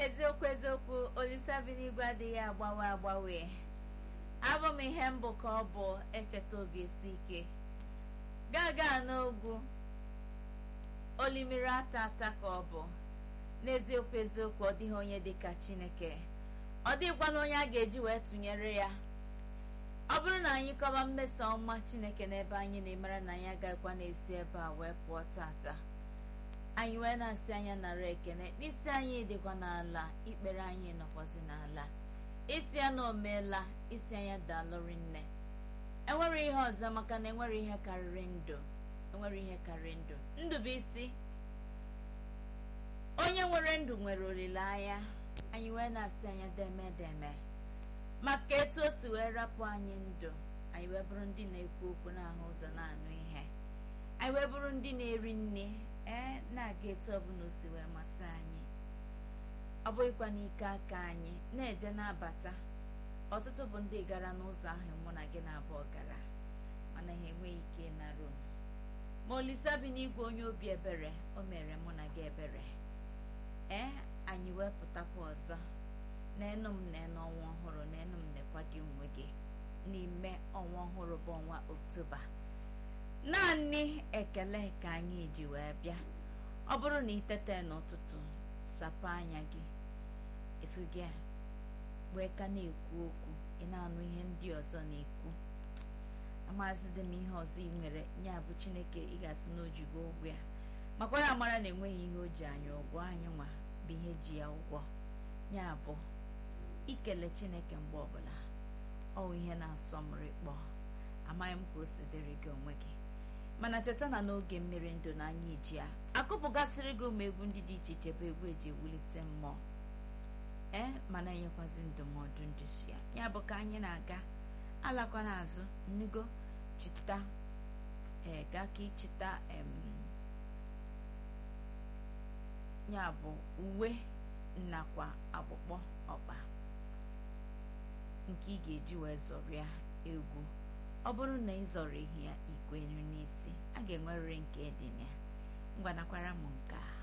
eziokwu eziokwu olisabiligwe adịghị agbanwe agbanwe abụ m ihe mbụ ka ọ bụ echeta obi esi ike gaga n'ogwu olimiri ata ata ka ọ bụ n'eziokwu eziokwu ọ dịghị onye dịka chineke ọ dịghịkwana onye a ga-eji wee tụnyere ya ọ bụrụ na anyị kọba mmeso ọma chineke n'ebe anyị na-emara na anyị agaghịkwa n'esi ebe a wee pụọ tata anyị wee na-asị anya nara ekene n'isi anyị dịkwa n'ala ikpere anyị nọkwazi n'ala isi ya na omeela isi anya dalụri nne enwere ihe ọzọ maka na enwere ihe karịrị ndụ enwere ihe karịrị ndụ ndụ bụ isi onye nwere ndụ nwere olileanya anyị wee na-asị anya deme deme maka etu o si wee rapụ anyị ndụ anyị wee bụrụ ndị na-ekwu okwu na-ahụ ụzọ na-anụ ihe anyị wee bụrụ ndị na-eri nne ee na-aga etu ọbụla o si wee masị anyị ọ bụghịkwa n'ike aka anyị na-eje na-abata ọtụtụ bụ ndị gara n'ụzọ ahụ mụ na gị na-abụọ gara mana ha enweghị ike ịnarụ ma olisa bi n'igwe onye obi ebere o mere mụ na gị ebere ee anyị wee pụtakwa ọzọ n'enu m n'enu ọnwa ọhụrụ n'enu m nekwa gị onwe gị n'ime ọnwa ọhụrụ bụ ọnwa oktoba naanị ekele ka anyị ji wee bịa ọ bụrụ na itete n'ụtụtụ sapụ anya gị efu gị a wee ka na-ekwu okwu ị na-anụ ihe ndị ọzọ na-ekwu amazi dị m ihe ọzọ ị nwere ya bụ chineke ị ga-asị na ojigo ụgwọ ya makwa ya mara na enweghị ihe o ji anyị ụgwọ anyị nwa bụ ihe ji ya ụgwọ ya bụ ikele chineke mgbe ọbụla ọ ihe na-asọ m rịkpọ amaghị m ka o si dịrị gị onwe gị mana cheta na n'oge mmiri ndụ na anyị ji ya akụpụgasịrị gị ụmụ egwu ndị dị iche iche bụ egwu eji ewulite mmụọ ee mana enyekwazi ndụmọdụ nduzi ya ya bụ ka anyị na-aga alakwa n'azụ nnugo chita ee gaa ka ịchịta em ya bụ uwe nakwa akpụkpọ ọkpa nke ị ga-eji wee zọrịa egwu ọ bụrụ na ị zọrọ ihe ya ikwenyu n'isi a ga-enwerịrị nke dị na ya ngwanakwara m nke a